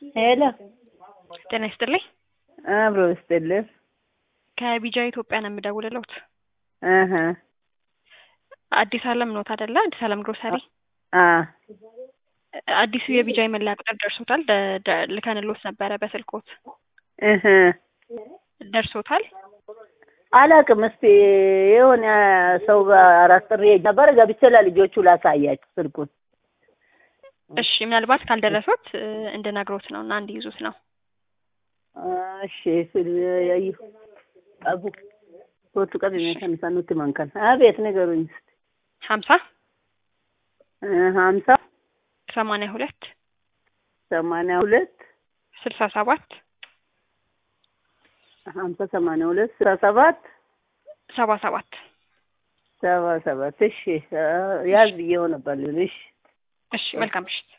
ሄሎ ጤና ይስጥልኝ። አብሮ ይስጥልኝ። ከቢጃ ኢትዮጵያ ነው የምደውልልዎት። እህ አዲስ አለም ኖት አይደለ? አዲስ አለም ግሮሰሪ። አ አዲሱ የቢጃ መለያ ቁጥር ደርሶታል? ደ- ደ- ልከንልዎት ነበረ በስልክዎት እህ ደርሶታል? አላውቅም። እስቲ የሆነ ሰው ጋር አራት ጥሪ ነበር ገብቼ ለልጆቹ ላሳያቸው ስልኩን። እሺ ምናልባት ካልደረሶት እ፣ እንድነግሮት ነው እና እንዲይዙት ነው። እሺ ስል ያዩ አቡ ሶቱ ቀን የሚሰኑት መንከን አቤት ንገሩኝ እስቲ ሀምሳ እ ሀምሳ ሰማንያ ሁለት ሰማንያ ሁለት ስልሳ ሰባት ሀምሳ ሰማንያ ሁለት ስልሳ ሰባት ሰባ ሰባት ሰባ ሰባት እሺ ያዝ ብዬው ነበር ልልሽ እሺ መልካም ምሽት።